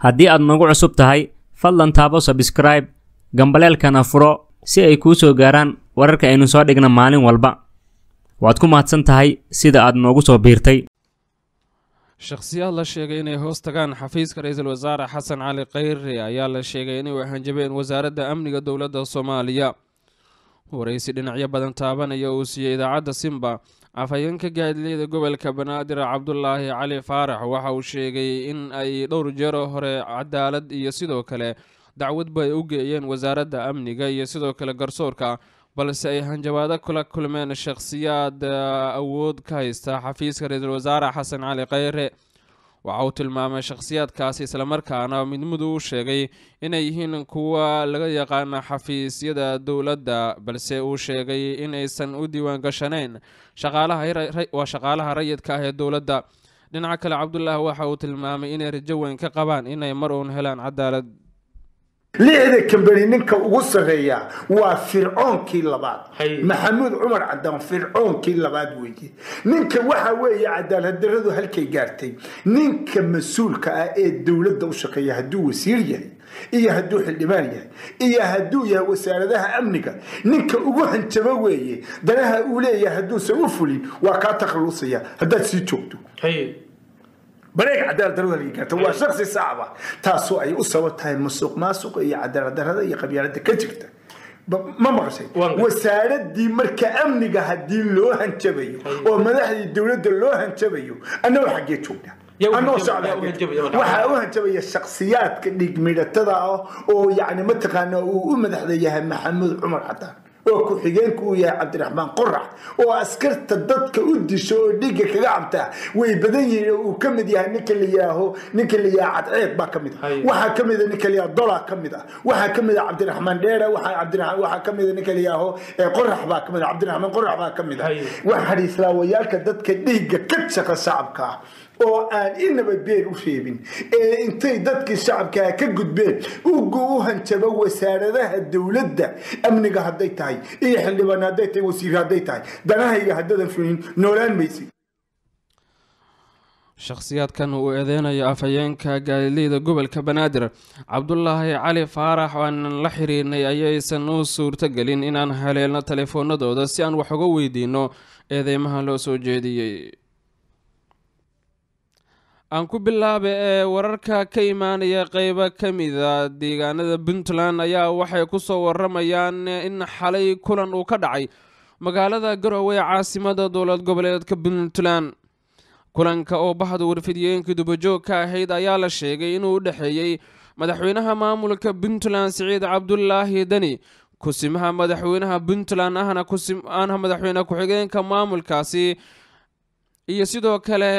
haddii aad nagu cusub tahay fadlan taabo sabskraib gambaleelkana furo si ay kuu soo gaaraan wararka aynu soo dhigna maalin walba waad ku mahadsan tahay sida aad noogu soo biirtay shakhsiyaad la sheegay inay hoos tagaan xafiiska ra-iisul wasaare xasan cali khayre ayaa la sheegay inay hanjabeen wasaaradda amniga dowladda soomaaliya waraysi dhinacyo badan taabanaya uu siiyey idaacadda simba afhayeenka gaadileyda gobolka banaadir cabdulaahi cali faarax waxa uu sheegay in ay dhowr jeero hore cadaalad iyo sidoo kale dacwadba ay u geeyeen wasaaradda amniga iyo sidoo kale garsoorka balse ay hanjabaado kula kulmeen shakhsiyaad awood ka haysta xafiiska ra-iisul wasaare xasan cali khayre waxa uu tilmaamay shakhsiyaadkaasi islamarkaana midmudu u sheegay inay yihiin kuwa laga yaqaana xafiisyada dowladda balse uu sheegay in aysan u diiwaan gashanayn waa shaqaalaha rayidka ah ee dowladda dhinaca kale cabdulaahi waxa uu tilmaamay inay rajo weyn ka qabaan inay mar uun helaan cadaalad lixda kambani ninka ugu sarreeya waa fircoonkii labaad maxamuud cumar cadaan fircoonkii labaad weeye ninka waxa weeye cadaaladdaradu halkay gaartay ninka mas-uulka ah ee dowladda u shaqeeya hadduu wasiir yahay iyo hadduu xildhibaan yahay iyo hadduu yahay wasaaradaha amniga ninka ugu hanjabo weeye danaha uu leeyahay hadduusan u fulin waa kaa takhallusaya haddaad sii joogto bareeg cadaalad darada laga gaarta waa shaksi sacaba taasoo ay u sabab tahay musuq maasuqa iyo cadaalad darada iyo qabyaalada ka jirta ma maqashay wasaaradii marka amniga haddii loo hanjabayo oo madaxdii dowladda loo hanjabayo annagoo xaggee joogna waxaa u hanjabaya shaksiyaadka dhigmidhatada ah oo yani mataqaana uu u madaxda yahay maxamuud cumar cadaan oo ku-xigeenku uu yahay cabdiraxmaan qorax oo askarta dadka u disho oo dhiigga kaga cabtaa way badan yihiin oo uu ka mid yahay ninka la yaaho ninka la yaha cadceed baa ka mid ah waxaa ka mid a ninka la yaha dola ka mid ah waxaa ka mid a cabdiraxmaan dheera waxaa ka mid a ninka la yaaho qorax baa ka mid ah cabdiraxmaan qorax baa ka mid ah waxaa islaawayaalka dadka dhiigga ka shaqa shacabka ah oo aan inaba been u reebin ee intay dadkii shacabkaa ka gudbeen uga u hanjabo wasaaradaha dowladda amniga hadday tahay iyo xildhibaan hadday tahay wasiir hadday tahay danahayga haddadan fulin noolaan maysid shakhsiyaadkan uu eedeynayo afhayeenka gaalileyda gobolka banaadir cabdulaahi cali faarax aanan la xiriirnay ayaysan u suurtogelin inaan haleelno telefoonadooda si aan wax uga weydiino eedeymaha loo soo jeediyey aan ku bilaaba ee wararka ka imaanaya qeybo ka mida deegaanada puntland ayaa waxay ku soo waramayaan in xalay kulan uu ka dhacay magaalada garowe ee caasimada dowlad goboleedka puntland kulanka oo bahda warfidiyeenkii dubajoog ka ahayd ayaa la sheegay inuu u dhexeeyey madaxweynaha maamulka puntland siciid cabdulaahi deni kusimaha madaxweynaha puntland ahna kusimaanha madaxweyne ku-xigeenka maamulkaasi iyo sidoo kale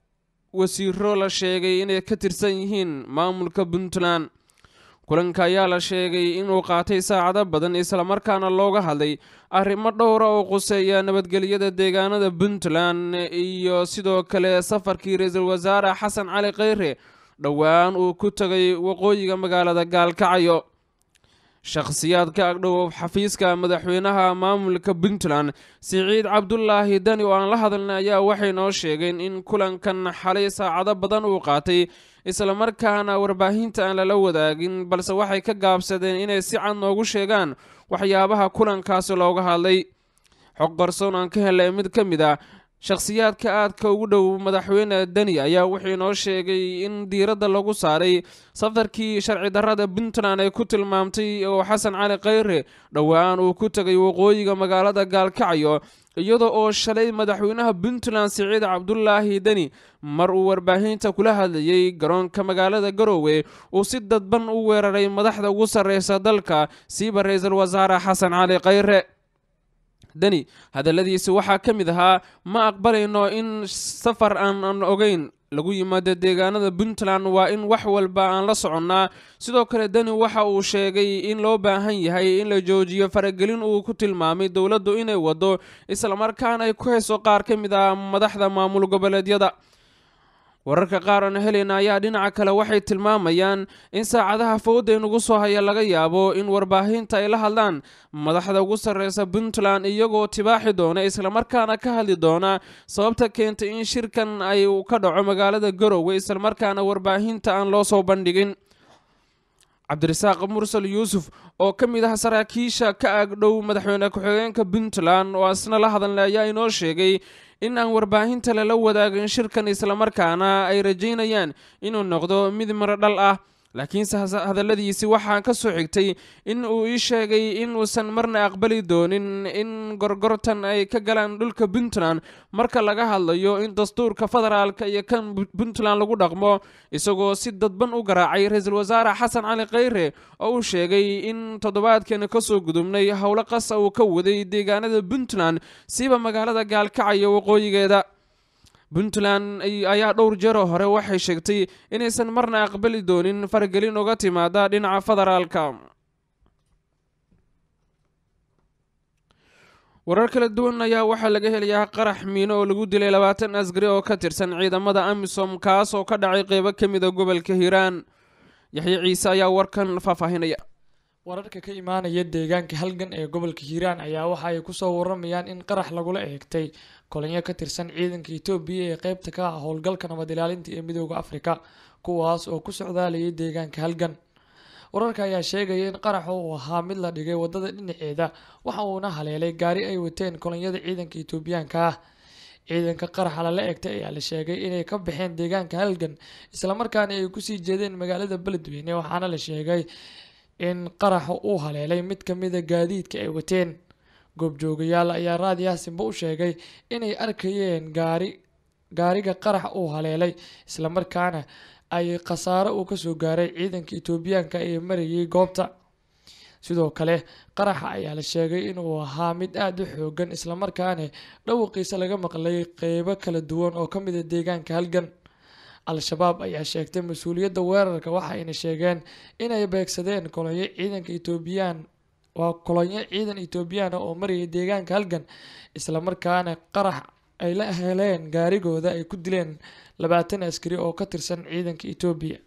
wasiiro la sheegay inay ka tirsan yihiin maamulka puntland kulanka ayaa la sheegay inuu qaatay saacado badan islamarkaana looga hadlay arrimo dhowra oo quseeya nabadgelyada deegaanada puntland iyo sidoo kale safarkii ra-iisul wasaare xasan cali kheyre dhowaan uu ku tagay waqooyiga magaalada gaalkacyo shakhsiyaadka agdhow xafiiska madaxweynaha maamulka puntland siciid cabdulaahi dani oo aan la hadalnay ayaa waxay noo sheegeen in kulankan xalay saacado badan uu qaatay islamarkaana warbaahinta aan lala wadaagin balse waxay ka gaabsadeen inay si cad noogu sheegaan waxyaabaha kulankaasi looga hadlay xog qarsoon aan ka helay mid ka mid ah shakhsiyaadka aadka ugu dhow madaxweyne deni ayaa wuxuu inoo sheegay in diiradda lagu saaray safarkii sharci darrada puntland ay ku tilmaamtay oo xasan cali kheyre dhowaan uu ku tegay waqooyiga magaalada gaalkacyo iyada oo shalay madaxweynaha puntland siciid cabdulaahi deni mar uu warbaahinta kula hadlayey garoonka magaalada garoowe uu si dadban u weeraray madaxda ugu sarreysa dalka siiba ra-iisul wasaare xasan cali kheyre deni hadalladiisi waxaa ka mid ahaa ma aqbalayno in safar aan aan ogeyn lagu yimaado deegaanada puntland waa in wax walba aan la soconnaa sidoo kale deni waxa uu sheegay in loo baahan yahay in la joojiyo faragelin uu ku tilmaamay dowladdu inay wado islamarkaana ay ku hayso qaar ka mid ah madaxda maamul goboleedyada wararka qaar aan heleyna ayaa dhinaca kale waxay tilmaamayaan in saacadaha fowda inugu soo haya laga yaabo in warbaahinta ay la hadlaan madaxda ugu sarreysa puntland iyagoo tibaaxi doona islamarkaana ka hadli doona sababta keentay in shirkan ay ka dhaco magaalada garowe islamarkaana warbaahinta aan loo soo bandhigin cabdirasaaq mursal yuusuf oo ka mid ah saraakiisha ka agdhow madaxweyne ku-xigeenka puntland oo asna la hadalnay ayaa inoo sheegay in aan warbaahinta lala wadaagin shirkan islamarkaana ay rajaynayaan inuu noqdo mid miro dhal ah laakiinse hadalladiisi waxaa ka soo xigtay in uu ii sheegay inuusan marna aqbali doonin in gorgortan ay ka galaan dhulka puntland marka laga hadlayo in dastuurka federaalka iyo kan puntland lagu dhaqmo isagoo si dadban u garaacay ra-iisul wasaare xasan cali khayre oo uu sheegay in toddobaadkeena kasoo gudubnay howlo qasa uu ka waday deegaanada puntland siba magaalada gaalkacyo waqooyigeeda puntland ayaa dhowr jeeroo hore waxay sheegtay inaysan marna aqbali doonin faragelin uga timaada dhinaca federaalka warar kala duwan ayaa waxaa laga helayaa qarax miino oo lagu dilay labaatan asgari oo ka tirsan ciidamada amisom kaas oo ka dhacay qeybo ka mida gobolka hiiraan yaxye ciise ayaa warkan faahfaahinaya wararka ka imaanaya deegaanka halgan ee gobolka hiiraan ayaa waxa ay kusoo waramayaan in qarax lagula eegtay kolonyo ka tirsan ciidanka etoobiya ee qeybta ka ah howlgalka nabad ilaalinta ee midooda afrika kuwaas oo ku socdaalayay deegaanka halgan wararka ayaa sheegaya in qaraxa uu ahaa mid la dhigay wadada dhinaceeda waxa uuna haleelay gaari ay wateen kolonyada ciidanka etoobiyaanka ah ciidanka qaraxa lala eegtay ayaa la sheegay inay ka baxeen deegaanka halgan islamarkaana ay kusii jeedeen magaalada beledweyne waxaana la sheegay in qaraxa uu haleelay mid kamida gaadiidka ay wateen goobjoogayaal ayaa raadiyaasinba u sheegay inay arkayeen gaari gaariga qarax uu haleelay islamarkaana ay khasaaro uu kasoo gaaray ciidanka etoobiyaanka ee marayay goobta sidoo kale qaraxa ayaa la sheegay inuu ahaa mid aada u xoogan islamarkaana dhawaqiisa laga maqlay qeybo kala duwan oo kamid a deegaanka halgan al-shabaab ayaa sheegtay mas-uuliyadda weerarka waxayna sheegeen inay beegsadeen kolonyo ciidanka etoobiyaan waa kolonyo ciidan etoobiyaan oo marayay deegaanka halgan islamarkaana qarax ay la heleen gaarigooda ay ku dileen labaatan askari oo ka tirsan ciidanka etoobiya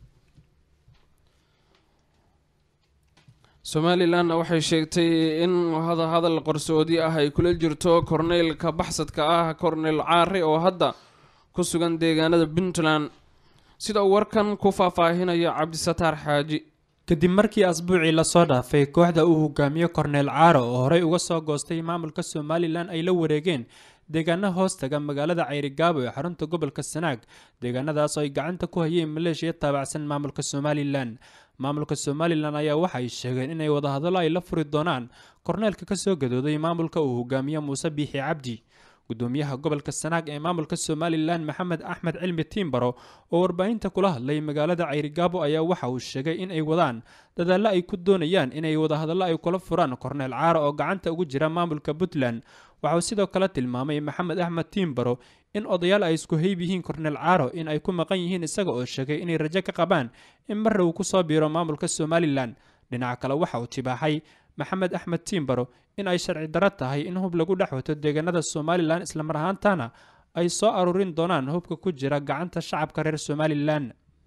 somalilan waxay sheegtay in hadal qarsoodi ah ay kula jirto korneylka baxsadka ah korneyl caari oo hadda ku sugan deegaanada puntland sida uu warkan ku faahfaahinayo cabdisataar xaaji kadib markii asbuucii lasoo dhaafay kooxda uu hogaamiyo korneyl caaro oo horey uga soo goostay maamulka somalilan ay la wareegeen deegaano hoostaga magaalada cayrigaabo ee xarunta gobolka sanaag deegaanadaas oo ay gacanta ku hayeen maleeshiya taabacsan maamulka somalilan maamulka somalilan ayaa waxay sheegeen inay wadahadallo ay la furi doonaan korneelka kasoo gadooday maamulka uu hogaamiyo muuse biixi cabdi gudoomiyaha gobolka sanaag ee maamulka somalilan maxamed axmed cilmi tiimbaro oo warbaahinta kula hadlay magaalada cayrigaabo ayaa waxa uu sheegay in ay wadaan dadaallo ay ku doonayaan inay wadahadallo ay kula furaan korneel caaro oo gacanta ugu jira maamulka puntland waxauu sidoo kale tilmaamay maxamed axmed tiimbaro in odayaal ay isku heyb yihiin korneel caaro in ay ku maqan yihiin isaga oo sheegay inay rajo ka qabaan in marra uu kusoo biiro maamulka somalilan dhinaca kale waxa uu tibaaxay maxamed axmed tiimbaro in ay sharci darro tahay in hub lagu dhex wato deegaanada somalilan islamar ahaantana ay soo aruurin doonaan hubka ku jira gacanta shacabka reer somalilan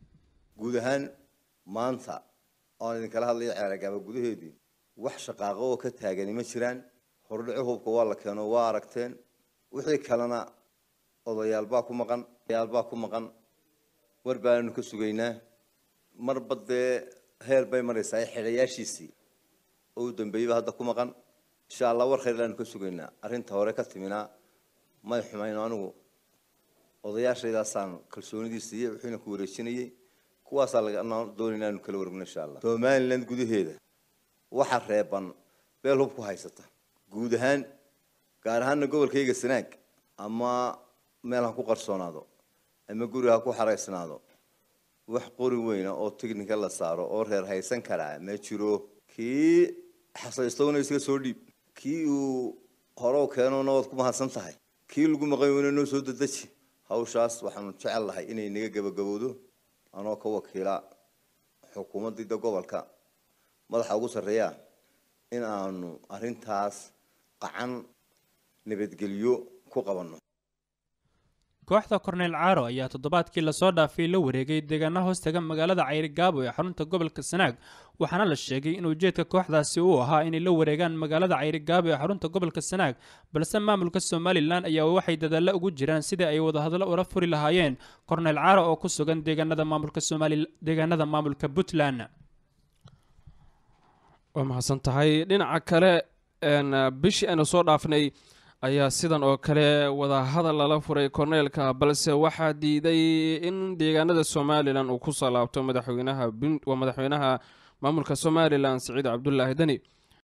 guud ahaan maanta oon idinkala hadlaya ceeragaaba gudaheedii wax shaqaaqo oo ka taagani ma jiraan hordhici hubka waa la keeno waa aragteen wixii kalena odayaal baa ku maqan odayaal baa ku maqan war baanu ka sugaynaa marba dee heer bay maraysaa xidhayaashiisii oo u dambeeyeyba hadda ku maqan insha allah war khayr laanu ka sugaynaa arrinta hore ka timinaa may xumayno anigu odayaashaydaasaan kalsoonidii siiyey wuxuuna ku wareejinayey kuwaasaa laga doonayna aanu kala wareegno insha allah somaliland gudaheeda waxa reeban beel hub ku haysata guud ahaan gaar ahaana gobolkayga sanaag ama meel ha ku qarsoonaado ama guri ha ku xaraysnaado wax qori weyna oo tignika la saaro oo reer haysan karaa ma jiro kii xasaystowna iska soo dhiib kii uu hore keenona waad ku mahadsan tahay kii lagu maqan weyna noo soo dedeji hawshaas waxaanu jecel lahay inay naga gabagabowdo anoo ka wakiila xukuumadida gobolka madaxa ugu sarreeya in aanu arrintaas qacan nabadgelyo ku qabanno kooxda korneyl caaro ayaa toddobaadkii lasoo dhaafay la wareegay deegaana hoostaga magaalada cayrigaabo ee xarunta gobolka sanaag waxaana la sheegay in ujeedka kooxdaasi uu ahaa inay la wareegaan magaalada cayrigaabo ee xarunta gobolka sanaag balse maamulka somalilan ayaa waxay dadaalla ugu jiraan sidii ay wadahadlo ula furi lahaayeen korneyl caaro oo ku sugan deegaanada maamulka somali deegaanada maamulka puntland waa mahadsan tahay dhinaca kale bishii aynu soo dhaafnay ayaa sidan oo kale wadahadal lala furay korneelka balse waxaa diiday in deegaanada somalilan uu ku salaabto madaxweynaha waa madaxweynaha maamulka somalilan siciid cabdulaahi deni